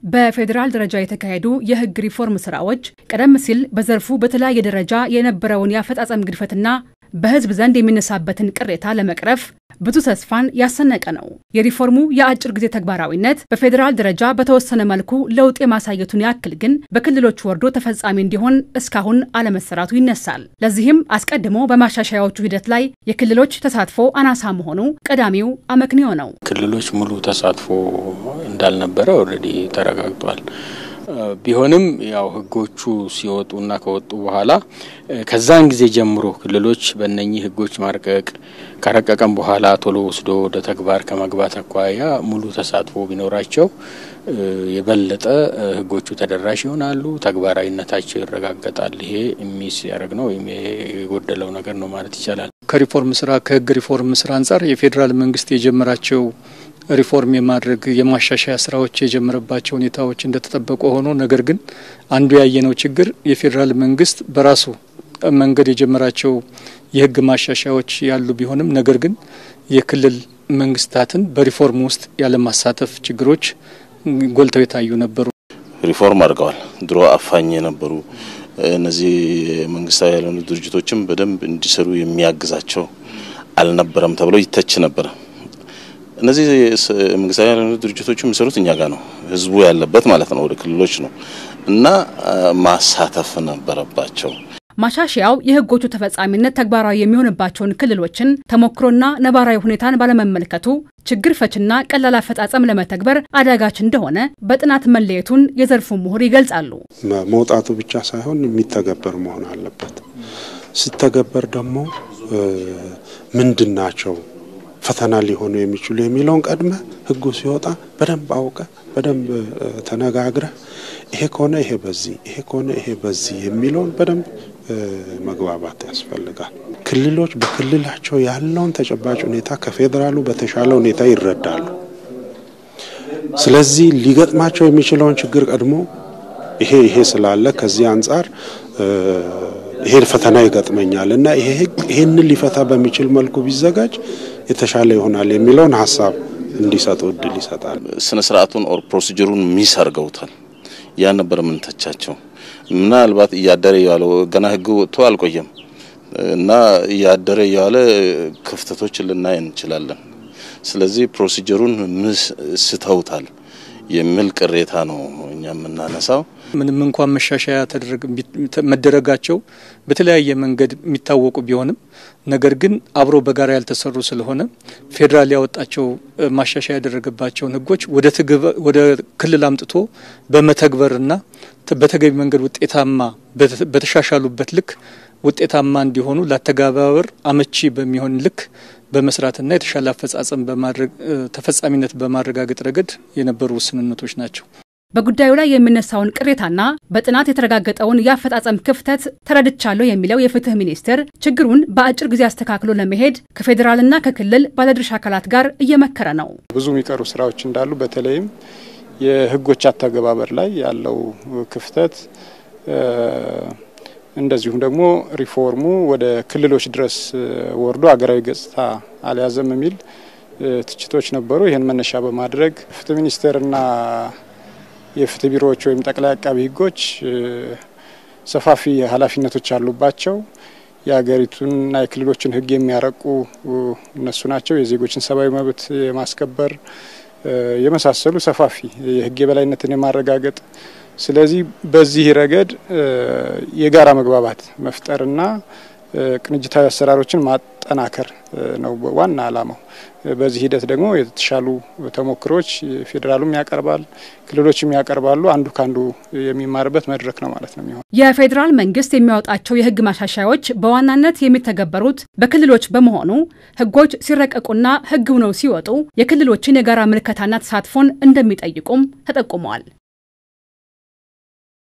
በፌዴራል ደረጃ የተካሄዱ የሕግ ሪፎርም ስራዎች ቀደም ሲል በዘርፉ በተለያየ ደረጃ የነበረውን የአፈጻጸም ግድፈትና በሕዝብ ዘንድ የሚነሳበትን ቅሬታ ለመቅረፍ ብዙ ተስፋን ያሰነቀ ነው። የሪፎርሙ የአጭር ጊዜ ተግባራዊነት በፌዴራል ደረጃ በተወሰነ መልኩ ለውጥ የማሳየቱን ያክል ግን በክልሎች ወርዶ ተፈጻሚ እንዲሆን እስካሁን አለመሰራቱ ይነሳል። ለዚህም አስቀድሞ በማሻሻያዎቹ ሂደት ላይ የክልሎች ተሳትፎ አናሳ መሆኑ ቀዳሚው አመክንዮ ነው። ክልሎች ሙሉ ተሳትፎ እንዳልነበረ ኦልሬዲ ተረጋግጧል። ቢሆንም ያው ህጎቹ ሲወጡና ከወጡ በኋላ ከዛን ጊዜ ጀምሮ ክልሎች በእነኚህ ህጎች ማርቀቅ ካረቀቀም በኋላ ቶሎ ወስዶ ወደ ተግባር ከመግባት አኳያ ሙሉ ተሳትፎ ቢኖራቸው የበለጠ ህጎቹ ተደራሽ ይሆናሉ፣ ተግባራዊነታቸው ይረጋገጣል። ይሄ ሚስ ያደረግ ነው ወይም የጎደለው ነገር ነው ማለት ይቻላል። ከሪፎርም ስራ ከህግ ሪፎርም ስራ አንጻር የፌዴራል መንግስት የጀመራቸው ሪፎርም የማድረግ የማሻሻያ ስራዎች የጀመረባቸው ሁኔታዎች እንደተጠበቁ ሆኖ ነገር ግን አንዱ ያየነው ችግር የፌዴራል መንግስት በራሱ መንገድ የጀመራቸው የህግ ማሻሻያዎች ያሉ ቢሆንም ነገር ግን የክልል መንግስታትን በሪፎርም ውስጥ ያለማሳተፍ ችግሮች ጎልተው የታዩ ነበሩ። ሪፎርም አድርገዋል። ድሮ አፋኝ የነበሩ እነዚህ መንግስታዊ ያልሆኑ ድርጅቶችም በደንብ እንዲሰሩ የሚያግዛቸው አልነበረም ተብሎ ይተች ነበረ። እነዚህ መንግስታዊ ያልሆኑ ድርጅቶች የሚሰሩት እኛ ጋር ነው፣ ህዝቡ ያለበት ማለት ነው፣ ወደ ክልሎች ነው እና ማሳተፍ ነበረባቸው። ማሻሻያው የህጎቹ ተፈጻሚነት ተግባራዊ የሚሆንባቸውን ክልሎችን ተሞክሮና ነባራዊ ሁኔታን ባለመመልከቱ ችግር ፈችና ቀላል አፈጻጸም ለመተግበር አዳጋች እንደሆነ በጥናት መለየቱን የዘርፉ ምሁር ይገልጻሉ። መውጣቱ ብቻ ሳይሆን የሚተገበር መሆን አለበት። ሲተገበር ደግሞ ምንድን ናቸው ፈተና ሊሆኑ የሚችሉ የሚለውን ቀድመ ህጉ ሲወጣ በደንብ አውቀ በደንብ ተነጋግረ ይሄ ከሆነ ይሄ በዚህ ይሄ ከሆነ ይሄ በዚህ የሚለውን በደንብ መግባባት ያስፈልጋል። ክልሎች በክልላቸው ያለውን ተጨባጭ ሁኔታ ከፌዴራሉ በተሻለ ሁኔታ ይረዳሉ። ስለዚህ ሊገጥማቸው የሚችለውን ችግር ቀድሞ ይሄ ይሄ ስላለ ከዚህ አንጻር ይሄ ፈተና ይገጥመኛል እና ይሄ ህግ ይሄንን ሊፈታ በሚችል መልኩ ቢዘጋጅ የተሻለ ይሆናል የሚለውን ሀሳብ እንዲሰጡ እድል ይሰጣል። ስነ ስርዓቱን ኦር ፕሮሲጀሩን ሚስ አድርገውታል። ያ ነበር የምንተቻቸው። ምናልባት እያደረ እየዋለ ገና ህግ ወጥቶ አልቆየም እና እያደረ እየዋለ ክፍተቶች ልናይ እንችላለን። ስለዚህ ፕሮሲጀሩን ምስ ስተውታል የሚል ቅሬታ ነው እኛ የምናነሳው። ምንም እንኳን መሻሻያ መደረጋቸው በተለያየ መንገድ የሚታወቁ ቢሆንም ነገር ግን አብሮ በጋራ ያልተሰሩ ስለሆነ ፌዴራል ያወጣቸው ማሻሻያ ያደረገባቸውን ህጎች ወደ ክልል አምጥቶ በመተግበርና በተገቢ መንገድ ውጤታማ በተሻሻሉበት ልክ ውጤታማ እንዲሆኑ ለአተገባበር አመቺ በሚሆን ልክ በመስራትና የተሻለ አፈጻጸም በማድረግ ተፈጻሚነት በማረጋገጥ ረገድ የነበሩ ውስንነቶች ናቸው። በጉዳዩ ላይ የሚነሳውን ቅሬታና በጥናት የተረጋገጠውን የአፈጻጸም ክፍተት ተረድቻለሁ የሚለው የፍትህ ሚኒስቴር ችግሩን በአጭር ጊዜ አስተካክሎ ለመሄድ ከፌዴራልና ከክልል ባለድርሻ አካላት ጋር እየመከረ ነው። ብዙ የሚቀሩ ስራዎች እንዳሉ በተለይም የህጎች አተገባበር ላይ ያለው ክፍተት እንደዚሁም ደግሞ ሪፎርሙ ወደ ክልሎች ድረስ ወርዶ አገራዊ ገጽታ አልያዘም የሚል ትችቶች ነበሩ። ይህን መነሻ በማድረግ ፍትህ ሚኒስቴርና የፍትህ ቢሮዎች ወይም ጠቅላይ አቃቢ ህጎች ሰፋፊ ኃላፊነቶች አሉባቸው። የሀገሪቱንና የክልሎችን ህግ የሚያረቁ እነሱ ናቸው። የዜጎችን ሰብአዊ መብት የማስከበር የመሳሰሉ ሰፋፊ የህግ የበላይነትን የማረጋገጥ ስለዚህ በዚህ ረገድ የጋራ መግባባት መፍጠርና ቅንጅታዊ አሰራሮችን ማጠናከር ነው ዋና ዓላማው። በዚህ ሂደት ደግሞ የተሻሉ ተሞክሮች ፌዴራሉም ያቀርባል፣ ክልሎችም ያቀርባሉ። አንዱ ከአንዱ የሚማርበት መድረክ ነው ማለት ነው የሚሆን። የፌዴራል መንግስት የሚያወጣቸው የህግ ማሻሻያዎች በዋናነት የሚተገበሩት በክልሎች በመሆኑ ህጎች ሲረቀቁና ህግ ሆነው ሲወጡ የክልሎችን የጋራ ምልከታና ተሳትፎን እንደሚጠይቁም ተጠቁመዋል።